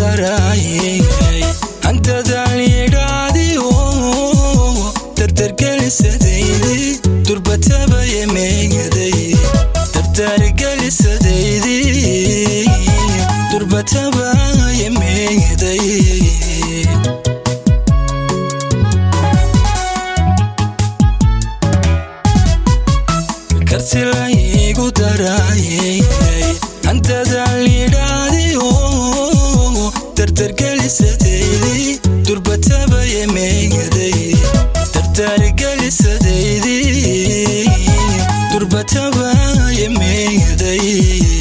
daraayay hantadaan yidhaadiyo dardargelisadaydi durbatabaya meegaday dardargelisadaydi durbatabaya meegaday karsilaygu daraayay hantadaan yidhaadiyo dardargelisadaydi durbatabaya meegaday dardargelisadaydi durbatabaya meegaday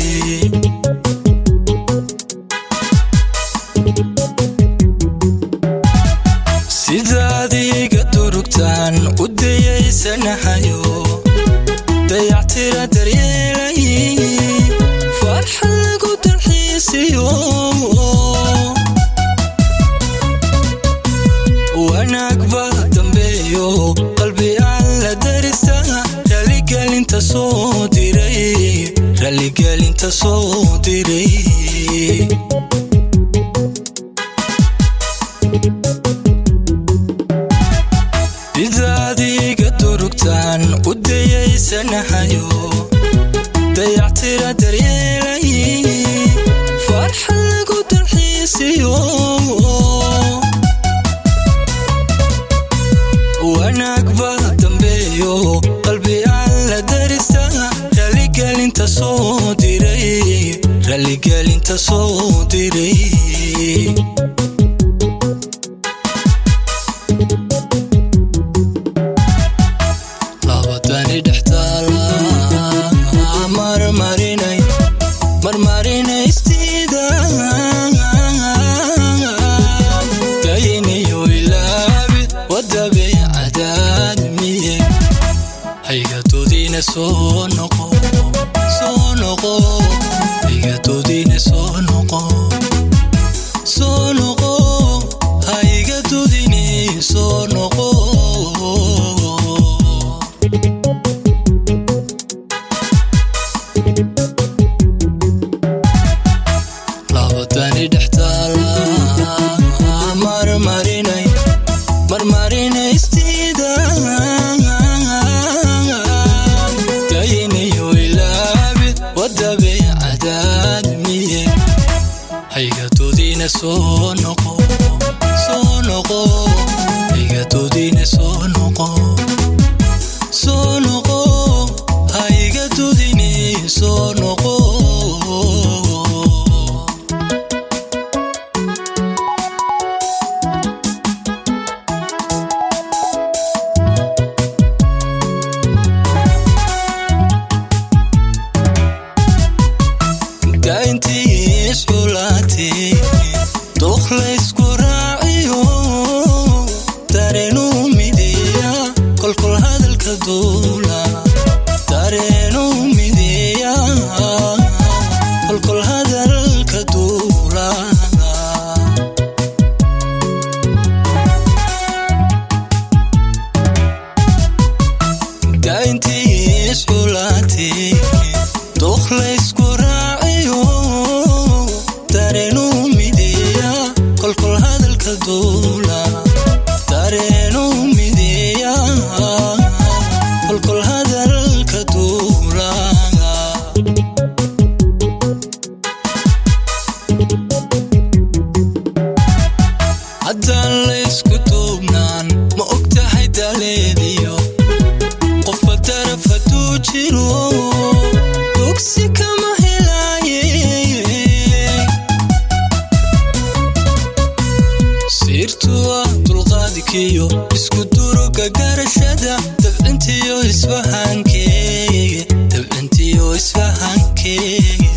sidaad iga durugtaan u dayaysanahayo dayactira daryeelay farxad lagu dalxiisiyo wanaag baa dambeeyo qalbi aan la darisa ralligelinta soo diray ralligelinta soo diray sidaad iga durugtaan u dayaysanahayo dayactira daryeelay farxad lagu dalxiisiyo wanaag baa dambeeyo qalbi aan la darisa ralligelinta soo diray ralligelinta soo diray labadani dhextaala marmarinay marmarinaystiida dayniyo ilaabid wadabeecadaad miye haygadoodiina soo noqo soo noqo haygadoodiina soo noqo soo noqo haygadoodini soo noqo labadani dhextaala marmarinay marmarinaystiida dayniyo ilaabid wadabeecadaad miye haygadoodiina soo noqo soo noqo haygadoodiina soo noqo soo noqo haygadoodini soo noqo daintii isculaatay duqlaysku raaciyo dareenuu mideeya kolkol hadalka duula dareenuu mideeya kolkol hadalka duula daintii isculaatay duqlaysku raaciyo dareenuu mideeya kolkol hadalka duula dareenuu mideeya kolkol hadalka duula haddaan laysku duubnaan ma og tahay daleediyo qofba daraf hadduu jiro dugsi kama helaaye siirtu waa dulqaadkiyo isku duruga garashada dabcintiyo isfahankeege dabcintiyo isfahankeege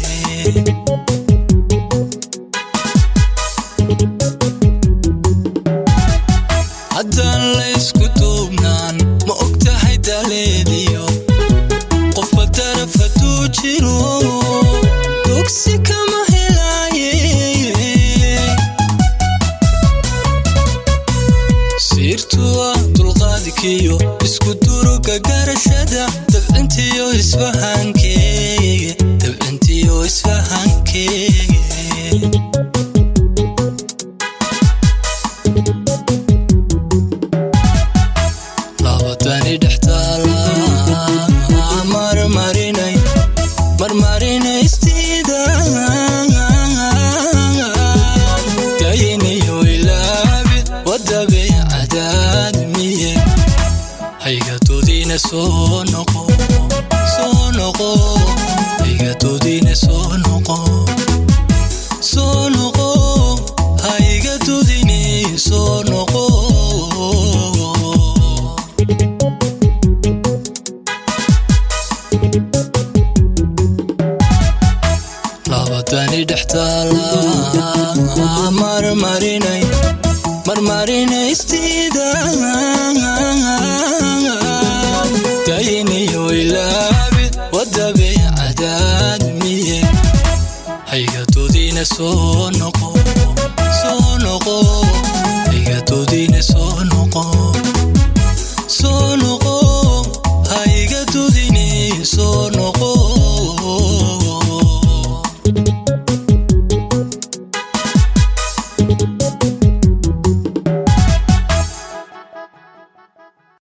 haddaan laysku duubnaan ma og tahay daleediyo qofba daraf hadduu jiro dugsi kama helaaye siirtu waa dulqaadkiyo isku duruga garashada dabcintiyo isfahankeege dabcintiyo isfahankeege dudine soo noqo soo noqo hayga dudine soo noqo soo noqo hayga dudine soo noqo labadani dhex taala marmarinay marmarinaystiida dayniyo ilaabid wadabe cadaad miye hayga dudine soo noqo